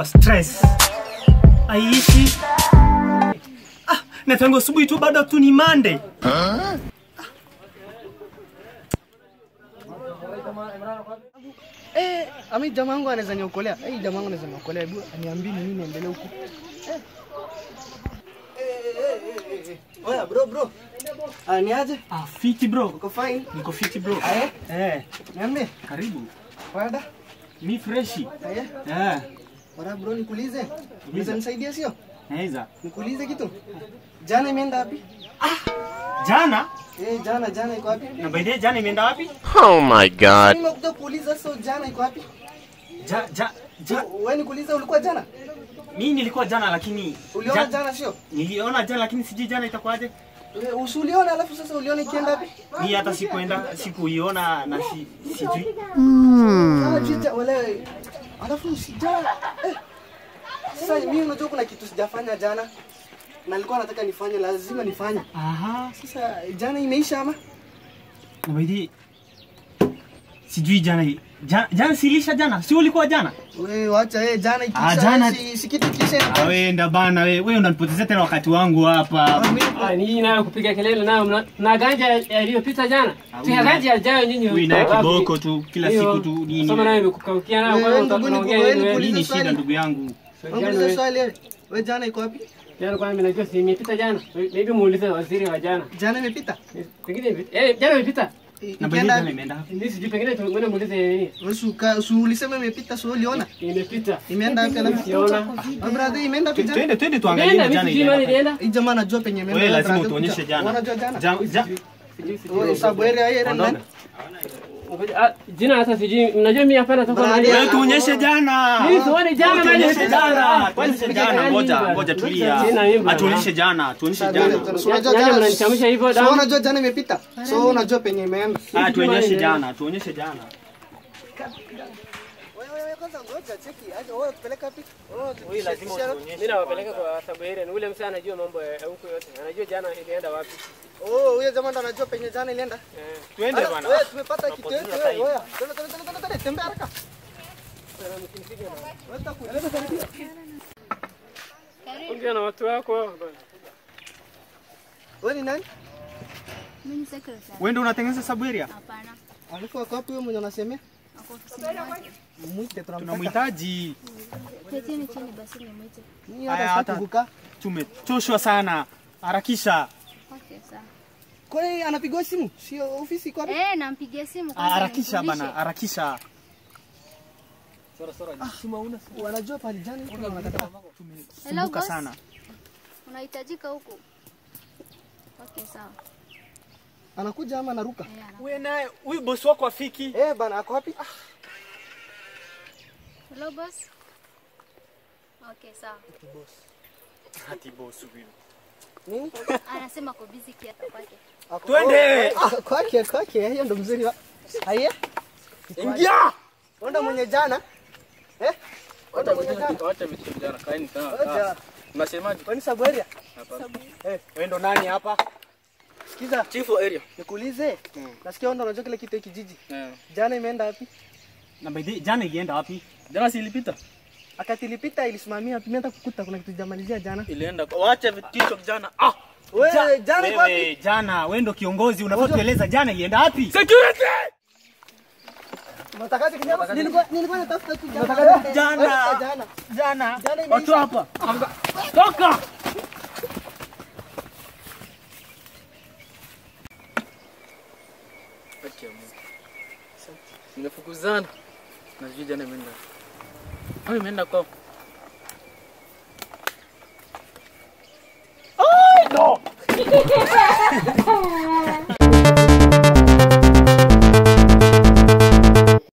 kwa stress. Aishi. Ah, na tangu asubuhi tu bado tu ni Monday. Eh, ami jamaa wangu anaweza niokolea. Eh, jamaa wangu anaweza niokolea. Hebu niambie nini niendelee huku. Eh. Eh, eh, eh, eh, eh. Oya bro bro. Ah, ni aje? Ah, fiti bro. Uko fine? Niko fiti bro. Aye. Eh, Niambie. karibu. Wada? Mi freshi. Aye. Eh, Wada bro nikuulize. Unaweza nisaidia sio? naweza. Nikuulize kitu. Jana imeenda wapi? Jana Eh, jana jana iko wapi? na by the way, jana imeenda wapi? Oh my god. Nimekuja kuuliza so jana iko wapi? Ja, ja, ja. Wewe nikuuliza ulikuwa jana? Mimi nilikuwa jana lakini Uliona ja- jana sio? Niliona jana lakini sijui jana itakuwaje. Eh, Usuliona alafu sasa uliona ikienda wapi? Mimi hata sikuenda, sikuiona na si, sijui. Sana jija wale. Alafu sijana. Eh. Sasa mimi unajua kuna kitu sijafanya jana. Na nilikuwa nataka nifanye lazima nifanye. Aha. Sasa jana imeisha ama? Na by the way, sijui jana jana, jana silisha jana. Si ulikuwa jana? Wewe wacha eh jana ikiisha. Ah, jana- si, si kitu kisha. Ah, wewe enda bana wewe. Wewe unanipotezea tena wakati wangu hapa. Ah, ninyi nayo kupiga kelele nayo mna- na ganja yaliyopita jana. Pia ganja yajayo nyinyi. Wewe naye Wapi? kiboko tu kila Hiyo, siku tu nini. Soma nayo imekukaukia nayo Wewe, kwanza ndugu, unaongea ndugu, nini wewe, wewe? Nini swali. shida ndugu yangu? Unauliza swali wewe. Wewe jana iko wapi? Jana kwa mimi najua si imepita jana. Maybe muulize waziri wa jana. Jana imepita. Pengine imepita. Eh, jana imepita. I- Na by the way, Ikienda jana imeenda wapi? Mimi sijui pengine tuende muulize nini. wewe si uka- si ulisema imepita so uliona? Imepita. Imeenda wapi alafu? Siona. Ah, brother imeenda wapi jana? Twende twende tuangalie Nenda jana mimi sijui mali ile. ilienda. Hii jamaa anajua penye imeenda. Wewe lazima brother, utuonyeshe kuja. jana. Unajua jana? Ja- ja- Sijui sijui. Wewe sababu area hii area nani? Ngoja, ah, Jina hata sijui. Mnajua mimi hapana toka Brother, mahali. Wewe tuonyeshe jana. Mimi sioni jana mali Tuonyeshe imepita. jana. Kwani Tuonyeshe kupiga jana. kelele Ngoja bana. ngoja Jina tulia. imba. Atuonyeshe jana. Tuonyeshe Sasa, jana. brother, so unajua Yaani jana- mnanichamisha hivyo so damu. unajua jana imepita. So unajua penye imeenda. Ah, tuonyeshe jana. Tuonyeshe jana. Wewe wewe kwanza ngoja cheki. Aje wewe tupeleka wapi? Wewe lazima utuonyeshe. Mimi nawapeleka kwa sababu ile ule msana anajua mambo ya huko yote. Anajua jana ilienda wapi. Oh, huyo jamaa ndo anajua penye jana ilienda. Twende Ala, bana. Wewe tumepata kitu yetu Tunapoteza wewe. time. Wewe. Twende twende twende twende tembea haraka. Wewe takueleza karibia. Ongea na watu wako. bana. Wewe ni nani? Mimi ni secretary. Wewe ndio unatengeneza Sabueria? Hapana. Alafu wako wapi wewe mwenye unasemea? Ako ofisini mwake. Mwite tunamtaka. Tunamhitaji. Ketini chini basi nimwite. Ni Haya, hata hata- sitaki kukaa. Tumechoshwa sana. Harakisha. Okay, sawa. Kwa hiyo anapigwa simu? Sio ofisi iko wapi? Eh, nampigia simu Ah, kwanza Harakisha nimjulishe. bana, harakisha. Wanajua pale jana kuna wanakataa. Hello Kumbuka boss. sana. Unahitajika huku. Okay, sawa. Anakuja ama anaruka? Eh, ana- Wewe naye huyu bosi wako afiki. Eh, bana ako wapi? Hello boss. Okay, sawa. Hati bosi huyu. Nini? Anasema ako busy kiasi kwake. Ako- Twende! Oh, ah, Kwake, kwake, hiyo ndo mzuri wa. Aye? Ingia! Onda mwenye jana? Eh? Onda mwenye jana? Wacha vitu vijana, kaeni sawa. Oja. Unasemaje? Kwani sabu area? Eh, wewe ndo nani hapa? Sikiza, Chief wa area. nikuulize. Nasikia onda unajua kile kitu hiki kijiji. Eh. Jana imeenda wapi? Na by the way, jana ilienda wapi? Jana si ilipita? Akati ilipita ilisimamia, tumeenda kukuta kuna kitu jamalizia jana. Ilienda. kwa- Wacha vitisho kijana. Ah! Wewe jana iko wapi? Wewe jana, wewe ndo kiongozi, unafaa tueleza jana ilienda wapi? Security! Unatakaje kijana? Nilikuwa nilikuwa natafuta tu jana. Jana. Eh, Jana. Jana. Jana Watu imeisha. hapa. Toka! Acha Mungu. Nimefukuzana. Na sijui jana imeenda. Au imeenda kwao? No!